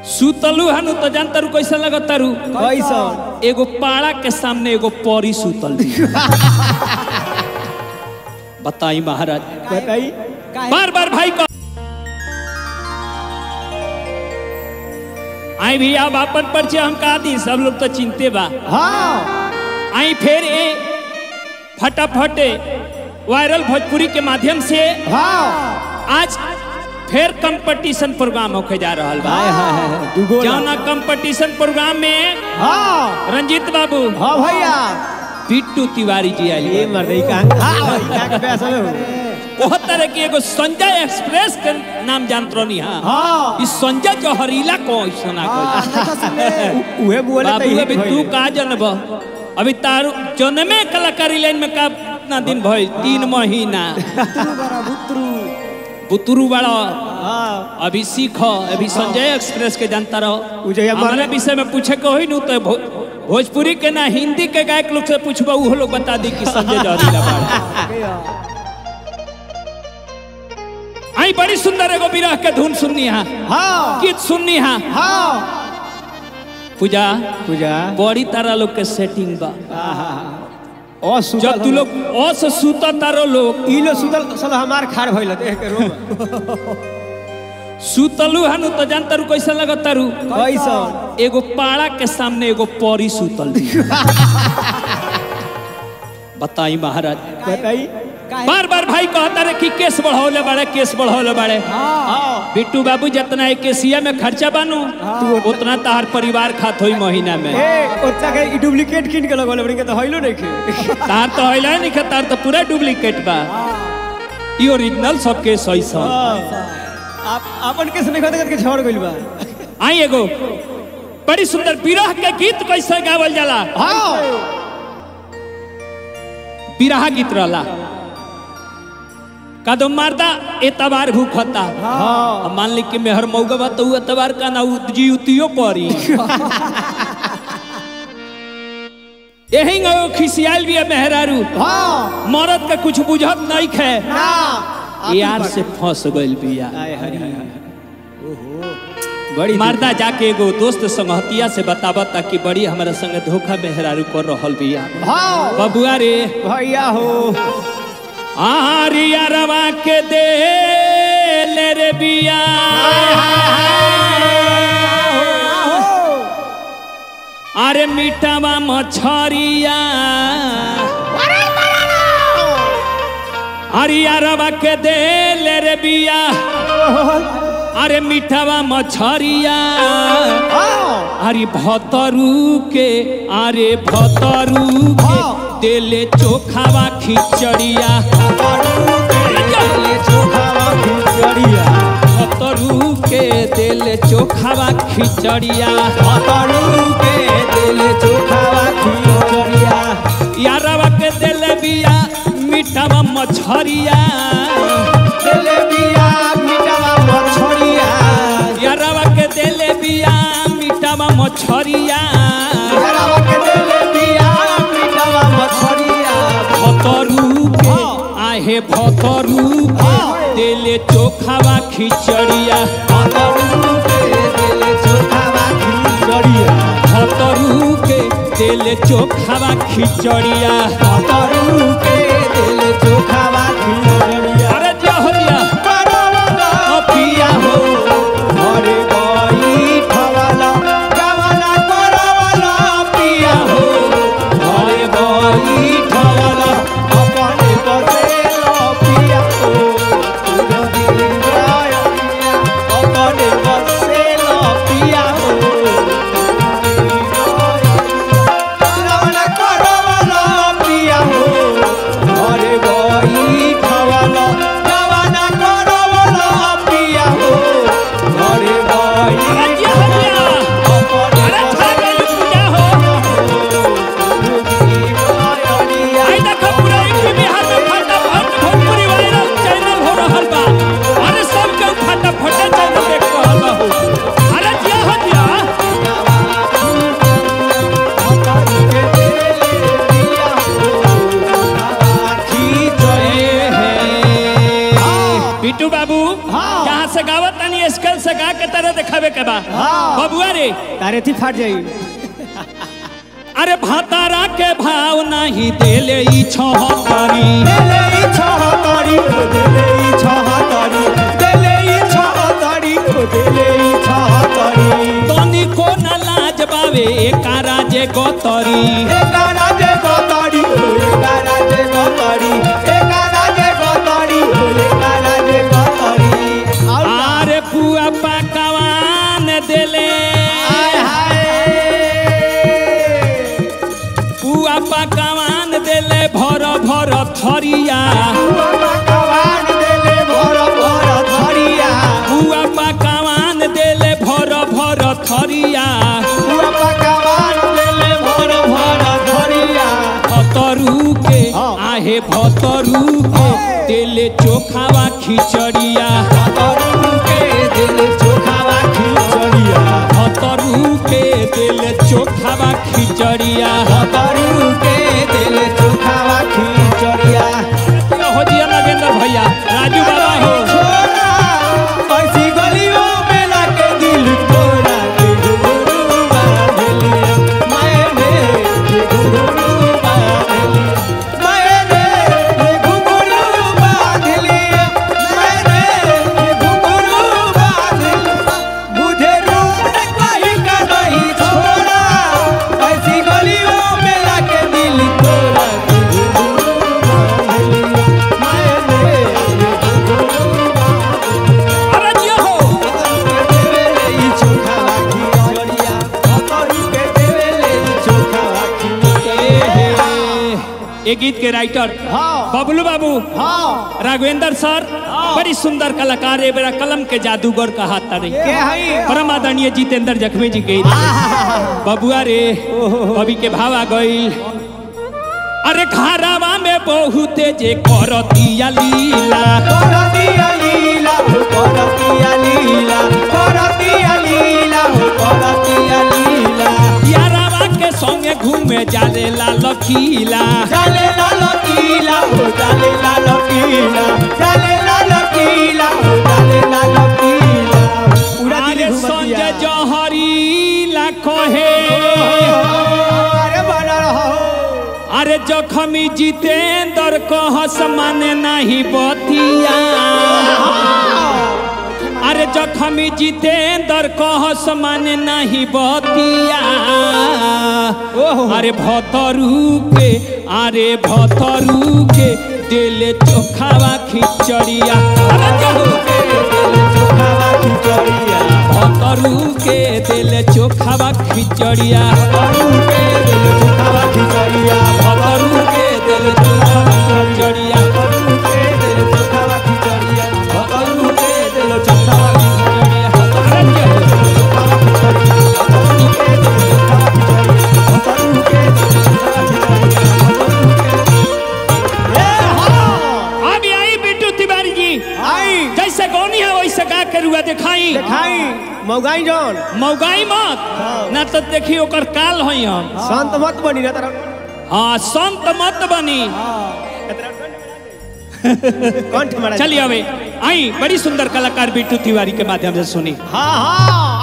सुतलू हनु तो जानता रू कैसा लगता रू कैसन एगो पाड़ा के सामने एगो परी सुतल भी बताई महाराज बताई बार बार भाई को आई भी अब अपन परिचय हम कहा दी सब लोग तो चिंते बा हाँ आई फिर ए फटाफटे वायरल भोजपुरी के माध्यम से हाँ आज फिर कंपटीशन प्रोग्राम होके जा रहा बा हाय हाय हाय दुगो जौना कंपटीशन प्रोग्राम में हाँ रंजीत बाबू हाँ भैया पिट्टू तिवारी जी आए ये मर रही कहाँ हाँ कहाँ के पैसा में हो बहुत तरह की एगो संजय एक्सप्रेस के नाम जानत रहनी हाँ हाँ इस संजय जहरीला को सुना को उहे बोले बाबू अभी तू का जनब अभी तारू जनमे कलाकारी लाइन में का कितना दिन भइल तीन महीना बुतरू बड़ा हाँ अभी सीख अभी संजय एक्सप्रेस के जानता रहो उ जहिया हमारे मरले- विषय में पूछे के होई नु तो भो, भोजपुरी के ना हिंदी के गायक लोग से पूछबा वो लोग बता दी कि संजय जहरीला बड़ा आई बड़ी सुंदर एगो विरह के धुन सुननी हा हाँ गीत सुननी हा हाँ पूजा पूजा बड़ी तारा लोग के सेटिंग बा और सुतल जब तू लोग अस सुता तारो लोग ई लो सुतल साला हमार खार भइल देख के रो सुतलू हनु तो जानता रू कैसा लगता रू कैसन एगो पाड़ा के सामने एगो परी सुतल भी बताई महाराज बताई बार बार भाई कहता रहे कि केस बढ़ौले बाड़े केस बढ़ौले बाड़े हाँ बिट्टू बाबू जितना एक केसिया में खर्चा बानू उतना तार परिवार खात होई महीना में ए ओतना के ई डुप्लीकेट किन के लगल बड़ी के तो हइलो नहीं के तार तो होइला नहीं तार तो पूरा डुप्लीकेट बा ई ओरिजिनल सब केस होई सब आप अपन के सुने खत के छोड़ गइल बा आई एगो बड़ी सुंदर विरह के गीत कैसे गावल जाला हाँ विरह गीत रहला कदम मारदा एतबार भूखता हाँ अब मान ली कि मेहर मौगा बा तो उ एतबार का ना उ जीवतियो परी यही गो खिसियाल भी है मेहरारू हाँ मरद के कुछ बुझत नहीं खे ना यार से फंस गइल बिया हाय हाय हाय ओहो बड़ी मर्दा जाके एगो दोस्त संगहतिया से बतावता कि बड़ी हमारा संग धोखा मेहरारू कर रहल बिया हाँ बबुआ रे भैया हो आरिया रवा के दे ले रे बिया अरे मीठावा मछरिया अरिया रवा के दे ले रे बिया अरे मीठावा मछरिया अरे भतरू के अरे भतरू के देले चोखावा खिचड़िया भतरू के देले चोखावा खिचड़िया यारवा के देले बिया मीठावा मछरिया यारवा के देले बिया मीठावा मछरिया भतरू के आहे भतरू के देले चोखावा खिचड़िया भतरू के देले चोखावा खिचड़िया अरे जहरिया ओ पिया हो पिया हो अरे बई ठवला अपने बसेलो पिया ओ तुझो दिल गाया अपने बसेलो पिया ओ करवला करवला पिया हो के बा हाँ। बबुआ रे तारे थी फाट जाई अरे भातारा के भाव नहीं देले ई छहतरी देले ई छहतरी ओ देले ई छहतरी देले ई छहतरी ओ देले ई छहतरी तनी को न लाज बावे एकारा जे गतरी एकारा जे गतरी ओ एकारा जे गतरी एकारा जे गतरी ओ एकारा जे गतरी और आरे पुआ पकवान देले हाय हाय पुआ पकवान देले भर भर थरिया भगवान देले भर भर धरिया पुआ पकवान देले भर भर थरिया भगवान देले भर भर धरिया भतरू के हाँ। आहे भतरू के देले चोखावा खिचड़िया भतरू के दिल चोखावा खिचड़िया भतरू के देले चोखावा खिचड़िया भतरू के दिल चोखावा खिचड़िया हो जिया नगेंद्र भैया राजू बाबा हो छोरा ऐसी गलियों में लाके दिल तोड़ा के घुंघरू बांधलिया मैंने ये घुंघरू बांधलिया मैंने ये घुंघरू बांधलिया मैंने ये घुंघरू बांधलिया मुझे रूप कहीं का नहीं छोड़ा ऐसी गलियों में लाके दिल तोड़ा के घुंघरू बांधलिया मैंने ये घुंघरू अरे जिया हो ये गीत के राइटर हाँ। बबलू बाबू राघवेंद्र सर बड़ी सुंदर कलाकार है मेरा कलम के जादूगर का हाथ तारे परम आदरणीय जितेंद्र जखमी जी के बबुआ रे कवि के भाव आ गई अरे घरावा में बहुते जे करतिया लीला यारावा के संगे घूमे जाले ला लखीला अरे संजय जहरी ला कहे अरे बना रहो अरे जखमी जितेंद्र कहस माने नहीं बतिया अरे जखमी जितेंद्र कहस माने नहीं बतिया अरे भतरू के अरे भतरू के दिल चोखावा खिचड़िया अरे कहू भतरू के दिल चोखावा खिचड़िया भतरू के दिल चोखावा खिचड़िया भतरू के दिल चोखावा खिचड़िया अभी आई बिट्टू तिवारी जी आई जैसे गौनी है वैसे गा के रुआ दिखाई देखाई मौगाई जौन मौगाई मत ना तो देखी ओकर काल हई हम शांत मत बनी ना तरह हाँ संत मत बनी कंठ मरा चलिए अबे आई बड़ी सुंदर कलाकार बिट्टू तिवारी के माध्यम से सुनी हाँ हाँ